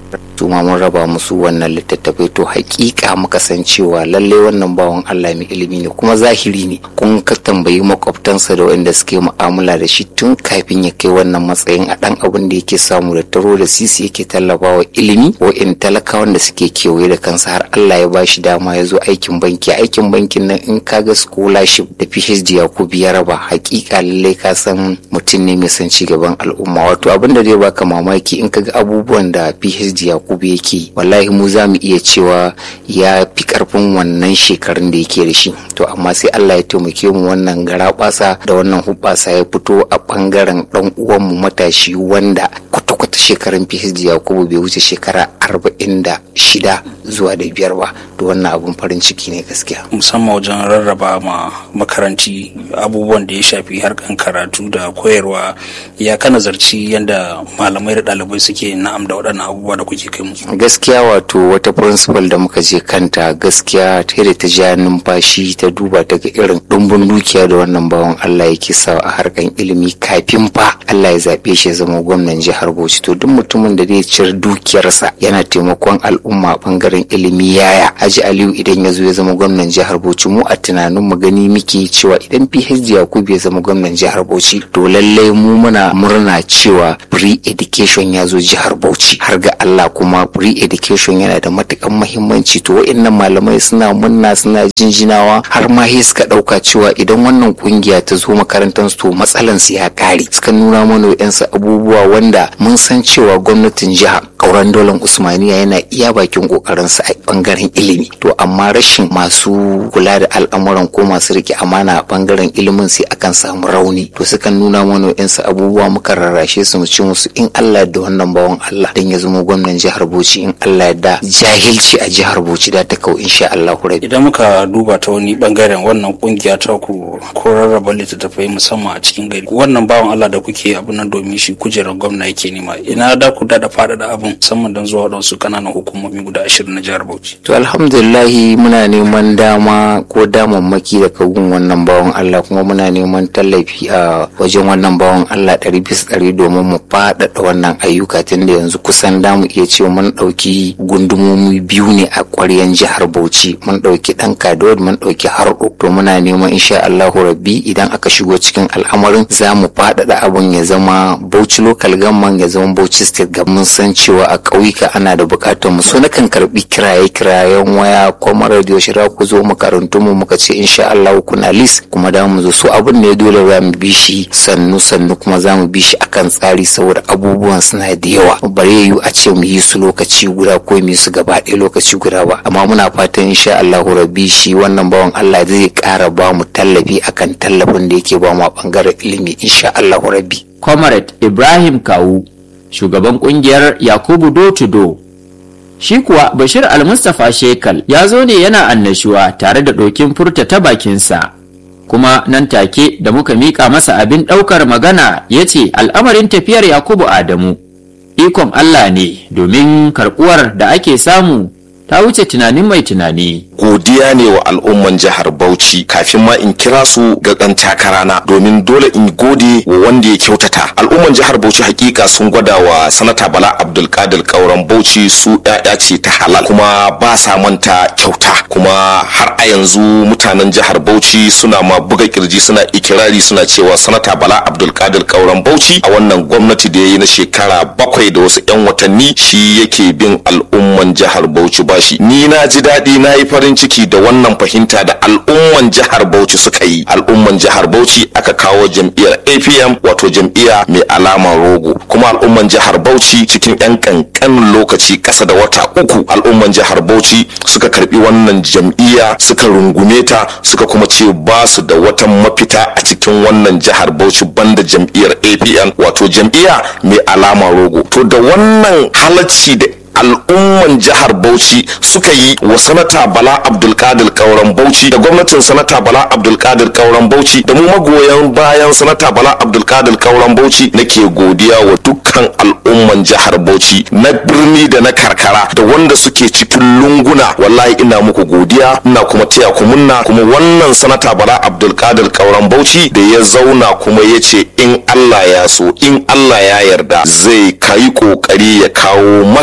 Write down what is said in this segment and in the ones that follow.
su ma mun raba musu wannan littattafai to hakika muka san cewa lalle wannan bawan Allah mai ilimi ne kuma zahiri ne kun ka tambayi makwabtansa da wanda suke mu'amala da shi tun kafin ya kai wannan matsayin a dan abin da yake samu da taro da sisi yake tallafawa ilimi in talakawan da suke kewaye da kansa har Allah ya bashi dama ya zo aikin banki aikin bankin nan in ka ga scholarship da PhD ya ku biya raba hakika lalle ka san mutum ne mai son gaban al'umma wato abin da zai baka mamaki in ka ga abubuwan da PhD ya yakubu yake wallahi mu za mu iya cewa ya fi karfin wannan shekarun da yake da shi to amma sai Allah ya taimake mu wannan garabasa da wannan hubbasa ya fito a bangaren dan uwanmu matashi wanda kwata-kwata shekarun PhD Yakubu bai wuce shekara arba'in da shida zuwa da biyar ba da wannan abun farin ciki ne gaskiya musamman wajen rarraba ma makaranci abubuwan da ya shafi harkan karatu da koyarwa ya ka nazarci yadda malamai da ɗalibai suke na'am da waɗannan abubuwa da kuke kai musu gaskiya wato wata principal da muka je kanta gaskiya ta da ta ja numfashi ta duba ta ga irin ɗumbin dukiya da wannan bawan Allah yake sa a harkan ilimi kafin fa Allah ya zaɓe shi ya zama gwamnan jihar Bauchi to duk mutumin da zai ciyar dukiyarsa yana taimakon al'umma bangaren ilimi yaya Haji Aliyu idan ya zo ya zama gwamnan jihar Bauchi mu a tunanin mu gani muke cewa idan PhD Yakubu ya zama gwamnan jihar Bauchi to lallai mu muna murna cewa free education ya zo jihar Bauchi har ga Allah kuma free education yana da matukan muhimmanci to wa'annan malamai suna munna suna jinjinawa har ma sai suka dauka cewa idan wannan kungiya ta zo makarantar su to matsalan su ya kare suka nuna mana wa'ansu abubuwa wanda mun san cewa gwamnatin jiha kauran dolan usmaniya yana iya bakin kokarin sa a bangaren ilimi to amma rashin masu kula da al'amuran ko masu rike amana a bangaren ilimin sai akan samu rauni to sukan nuna mana wa'ansu abubuwa muka rarrashe su mu ci musu in Allah da wannan bawan Allah dan ya zama gwamnan jihar Bauchi in Allah da jahilci a jihar Bauchi da ta kau insha Allah rabi idan muka duba ta wani bangaren wannan kungiya ta ku ko rarraba littattafai musamman a cikin gari wannan bawan Allah da kuke abin nan domin shi kujerar gwamna yake nema ina da ku da faɗaɗa abin musamman don zuwa wadansu kananan hukumomi guda ashirin na jihar Bauchi to alhamdulillahi muna neman dama ko damammaki daga gun wannan bawan Allah kuma muna neman tallafi a wajen wannan bawan Allah ɗari bisa ɗari domin mu faɗaɗa wannan ayyuka tun da yanzu kusan damu iya cewa mun ɗauki gundumomi biyu ne a ƙwaryan jihar Bauchi mun ɗauki ɗan Kaduna mun ɗauki Harɗo to muna neman insha Allahu Rabbi idan aka shigo cikin al'amarin za mu faɗaɗa abun ya zama Bauchi local government ya zama Bauchi state government mun san cewa a ƙauyuka ana da buƙatar mu so nakan karɓi kiraye kirayen waya kuma radio shira ku zo makarantu mu muka ce insha Allah kuna list kuma da mu zo so abun ne dole za mu bi shi sannu sannu kuma za mu bi shi akan tsari saboda abubuwan suna da yawa bare yiwu a ce mu yi su lokaci guda ko mu yi su gaba ɗaya lokaci guda ba amma muna fatan insha Allah rabbi shi wannan bawan Allah zai ƙara ba mu tallafi akan tallafin da yake ba mu a bangaren ilimi insha Allah rabbi Comrade Ibrahim Kawu shugaban kungiyar Yakubu Do to Do shi kuwa Bashir Almustapha Shekal ya zo ne yana annashuwa tare da ɗokin furta ta bakinsa kuma nan take da muka miƙa masa abin ɗaukar magana ya ce al'amarin tafiyar Yakubu Adamu ikon Allah ne domin karɓuwar da ake samu ta wuce tunanin mai tunani. godiya ne wa al'umman jihar Bauchi kafin ma in kira su ga ɗan takarana domin dole in gode wa wanda ya kyautata. Al'umman jihar Bauchi hakika sun gwada wa sanata Bala Abdulkadir Kauran Bauchi su ƴaƴa ce ta halal kuma ba sa manta kyauta kuma har a yanzu mutanen jihar Bauchi suna ma buga kirji suna ikirari suna cewa sanata Bala Abdulkadir Kauran Bauchi a wannan gwamnati da ya yi na shekara bakwai da wasu 'yan watanni shi yake bin al'umman jihar Bauchi bashi. Ni na ji daɗi na yi farin farin ciki da wannan fahimta da al'umman jihar Bauchi suka yi al'umman jihar Bauchi aka kawo jam'iyyar APM wato jam'iyya mai alamar rogo kuma al'umman jihar Bauchi cikin yan kankanin lokaci kasa da wata uku al'umman jihar Bauchi suka karbi wannan jam'iyya suka rungume ta suka kuma ce ba su da wata mafita a cikin wannan jihar Bauchi banda jam'iyyar APM wato jam'iyya mai alamar rogo to da wannan halacci da al'umman jihar Bauchi suka yi wa sanata Bala Abdulkadir Kauran Bauchi da gwamnatin sanata Bala Abdulkadir Kauran Bauchi da mu magoyan bayan sanata Bala Abdulkadir Kauran Bauchi nake godiya wa dukkan al'umman jihar Bauchi na birni da na karkara da wanda suke cikin lunguna wallahi ina muku godiya ina kuma taya ku munna kuma wannan sanata Bala Abdulkadir Kauran Bauchi da ya zauna kuma ya ce in Allah ya so in Allah ya yarda zai kai kokari ya kawo magaji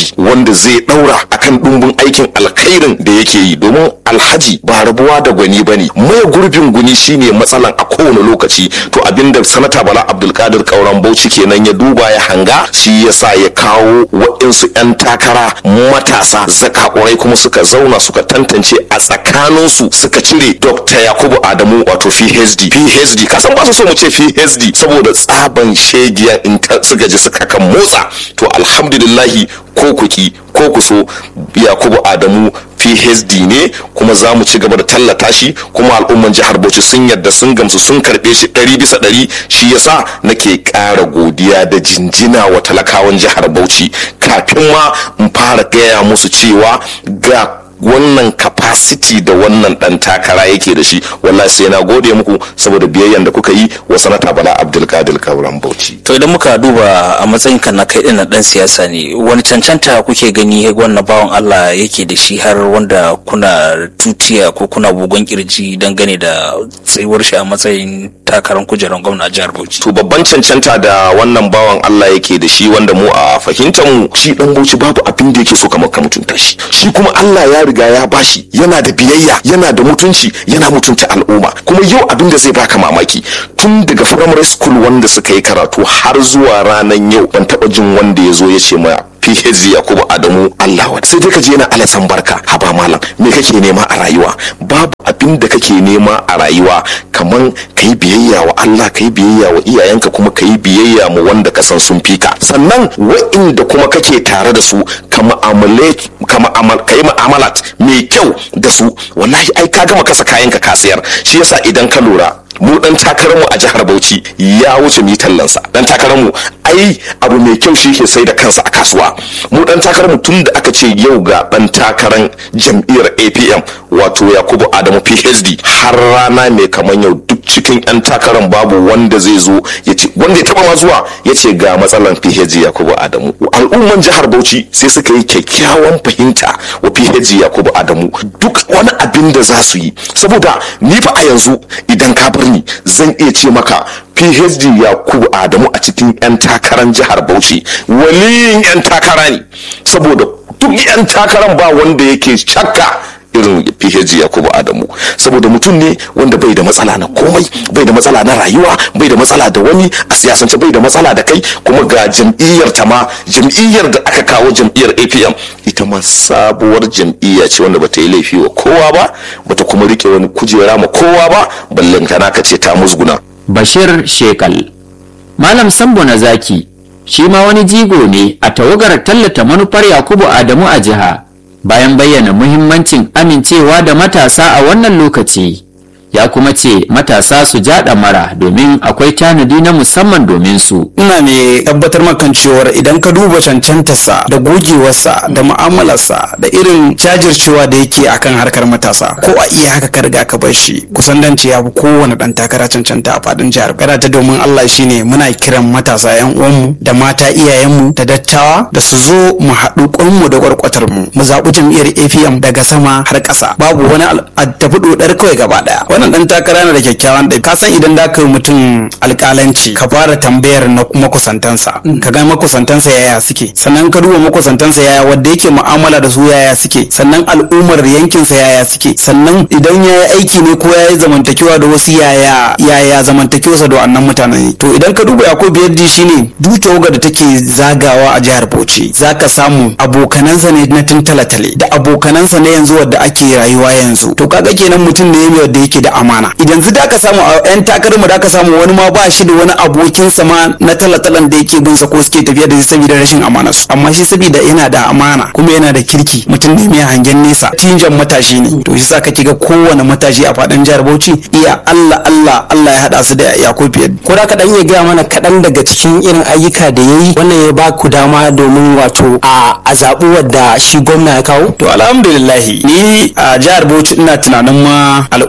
gurbi wanda zai daura akan dumbin aikin alkhairin da yake yi domin alhaji ba rabuwa da gwani bane mai gurbin guni shine matsalan a kowane lokaci to abinda sanata bala abdulkadir kauran bauchi kenan ya duba ya hanga shi yasa ya kawo waɗansu 'yan takara matasa zakakurai kuma suka zauna suka tantance a tsakaninsu suka cire dr yakubu adamu wato phd phd kasan ba su so mu ce phd saboda tsaban shegiya in suka ji suka kan motsa to alhamdulillahi ko kuki ko ku so yakubu adamu phd ne kuma za mu ci gaba da tallata shi kuma al'umman jihar bauchi sun yadda sun gamsu sun karbe shi ɗari bisa ɗari shi yasa nake ƙara godiya da jinjina wa talakawan jihar bauchi kafin ma in fara gaya musu cewa ga wannan capacity da wannan dan takara yake da shi wallahi sai na gode muku saboda biyayyan da kuka yi wa sanata bala abdulkadir kauran bauchi to idan muka duba a matsayin kan na kai dinnan dan siyasa ne wani cancanta kuke gani wannan bawan Allah yake da shi har wanda kuna tutiya ko kuna bugon kirji dangane da tsayuwar shi a matsayin takarar kujerar gwamna a jihar Bauchi to babban cancanta da wannan bawan Allah yake da shi wanda mu a fahimtar mu shi dan Bauchi babu abin da yake so kamar ka mutunta shi shi kuma Allah ya riga ya bashi yana da biyayya yana da mutunci yana mutunta al'umma kuma yau abin da zai baka mamaki tun daga primary school wanda suka yi karatu har zuwa ranar yau ban taba jin wanda ya zo ya ce ma PhD Yakubu Adamu Allah wa sai dai ka je yana alasan barka haba malam me kake nema a rayuwa babu abin da kake nema a rayuwa kaman kai biyayya wa Allah kai biyayya wa iyayenka kuma kai biyayya mu wanda ka san sun fika sannan wa'inda kuma kake tare da su ka mu'amale ka mu'amal kai mu'amalat mai kyau da su wallahi ai ka gama kasa kayanka ka sayar shi yasa idan ka lura mu dan takararmu a jihar Bauchi ya wuce mi tallansa dan takararmu ai abu mai kyau shi ke sai da kansa a kasuwa mu dan takararmu tun da aka ce yau ga dan takaran jam'iyyar APM wato Yakubu Adamu PhD har rana mai kaman yau duk cikin yan takaran babu wanda zai zo ya ce wanda ya taba ma zuwa ya ce ga matsalan PhD Yakubu Adamu al'umman jihar Bauchi sai suka yi kyakkyawan fahimta wa PhD Yakubu Adamu duk wani abin da za su yi saboda ni fa a yanzu idan ka bar ni zan iya ce maka phd yakubu adamu a cikin 'yan takarar jihar bauchi waliyin 'yan takara ne saboda duk 'yan takaran ba wanda yake shakka irin phd yakubu adamu saboda mutum ne wanda bai da matsala na komai bai da matsala na rayuwa bai da matsala da wani a siyasance bai da matsala da kai kuma ga jam'iyyar ta ma jam'iyyar da aka kawo jam'iyyar apm ita ma sabuwar jam'iyya ce wanda bata yi laifi wa kowa ba bata kuma rike wani kujera ma kowa ba ballen kana ka ce ta musguna Bashir Shekal. Malam Sambo na zaki shi ma wani jigo ne a tawagar tallata manufar Yakubu Adamu a jiha bayan bayyana muhimmancin amincewa da matasa a wannan lokaci. Ya kuma ce matasa su jaɗa mara domin akwai tanadi na musamman domin su. ina mai tabbatar makan cewar idan ka duba cancantarsa da gogewarsa da mu'amalarsa da irin jajircewa da yake akan harkar matasa ko a iya haka ka riga ka bar shi kusan dan ce ya fi kowane dan takara cancanta a fadin jihar kada ta domin Allah shine muna kiran matasa yan uwanmu da mata iyayenmu da dattawa da su zo mu haɗu kwanmu da kwarkwatar mu mu zaɓi jam'iyyar APM daga sama har ƙasa babu wani al- a tafi dodar kawai gaba ɗaya wannan dan takara na da kyakkyawan ɗabi ka san idan da ka yi mutum alƙalanci ka fara tambayar na makusantansa ka ga makusantansa yaya suke sannan ka duba makusantansa yaya wanda yake mu'amala da su yaya suke sannan al'ummar yankinsa yaya suke sannan idan ya yi aiki ne ko ya yi zamantakewa da wasu yaya yaya zamantakewarsa da wannan mutanen to idan ka duba yakubu biyaddi shine duk tawagar da take zagawa a jihar bauchi zaka samu abokanansa ne na tun talatale da abokanansa ne yanzu wadda ake rayuwa yanzu to kaga kenan mutum ne mai wanda yake da amana idan zu da ka samu a yan takarar mu da ka samu wani ma ba shi da wani abokinsa ma na talatalan da yake bin sa ko suke tafiya da shi saboda rashin amana su amma shi saboda yana da amana kuma yana da kirki mutum ne mai hangen nesa tinjan matashi ne to shi sa kake ga kowane matashi a faɗin jihar Bauchi iya Allah Allah Allah ya haɗa su da Yakubu Yadda ko da kaɗan iya gaya mana kaɗan daga cikin irin ayyuka da ya yi wannan ya ba ku dama domin wato a a zaɓi wadda shi gwamna ya kawo to alhamdulillahi ni a jihar Bauchi ina tunanin ma al'ummar karamar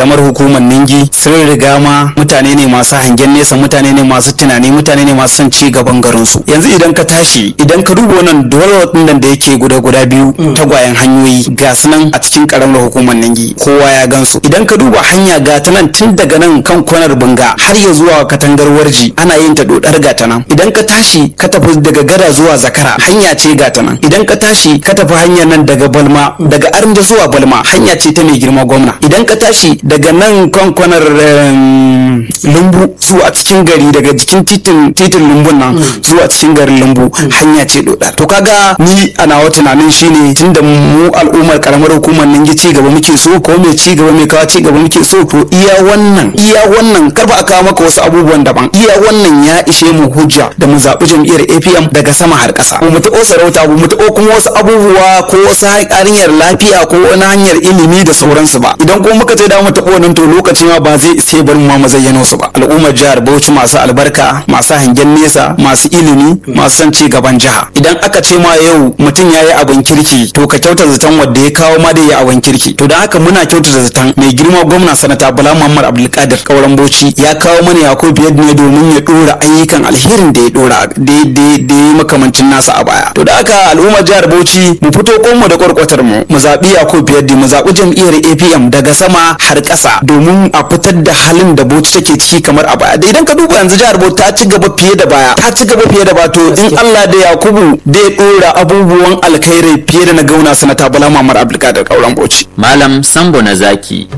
karamar hukumar ningi sun riga ma mutane ne masu hangen nesa mutane ne masu tunani mutane ne masu son ci gaban garin su yanzu idan ka tashi idan ka duba wannan dole nan da yake guda guda biyu tagwayen hanyoyi ga su nan a cikin karamar hukumar ningi kowa ya gansu idan ka duba hanya ga ta nan tun daga nan kan kwanar bunga har ya zuwa katangar warji ana yin ta dodar ga ta nan idan ka tashi ka tafi daga gada zuwa zakara hanya ce ga ta nan idan ka tashi ka tafi hanyar nan daga balma daga arnda zuwa balma hanya ce ta mai girma gwamna idan ka tashi daga nan kwankwanar em, lumbu zuwa cikin gari daga jikin titin titin lumbun nan zuwa cikin garin lumbu hanya ce dodar to kaga ni a nawa tunanin shine tunda mu al'ummar karamar hukumar nan ci gaba muke so ko mai ci gaba mai kawo ci gaba muke so to iya wannan iya wannan kar ba a kawo maka wasu abubuwan daban iya wannan ya ishe mu hujja da mu zaɓi jam'iyyar APM daga sama har ƙasa mu taɓo sarauta mu taɓo kuma wasu abubuwa ko wasu hanyar lafiya ko wani hanyar ilimi da sauransu ba idan kuma muka ce da mu taɓo nan to lokaci ma ba zai sai bar mu ma mu zayyano su ba al'ummar jihar Bauchi masu albarka masu hangen nesa masu ilimi masu son ci gaban jiha idan aka ce ma yau mutum ya yi abin kirki to ka kyauta zaton wanda ya kawo ma da ya abin kirki to don haka muna kyautata zaton mai girma gwamna sanata bala muhammad abdulkadir kauran bauchi ya kawo mana yakubu biyar ne domin ya dora ayyukan alherin da ya dora da ya makamancin nasa a baya to da haka al'ummar jihar bauchi mu fito konmu da kwarkwatar mu mu zaɓi yakubu biyar mu zaɓi jam'iyyar apm daga sama har ƙasa domin a fitar da halin da bauchi take ciki kamar a baya da idan ka duba yanzu jihar bauchi ta ci gaba fiye da baya ta ci gaba fiye da baya to in allah da yakubu da ya dora abubuwan alkhairi fiye da na gauna sanata bala muhammad abdulkadir kauran bauchi Malam Sambo na Zaki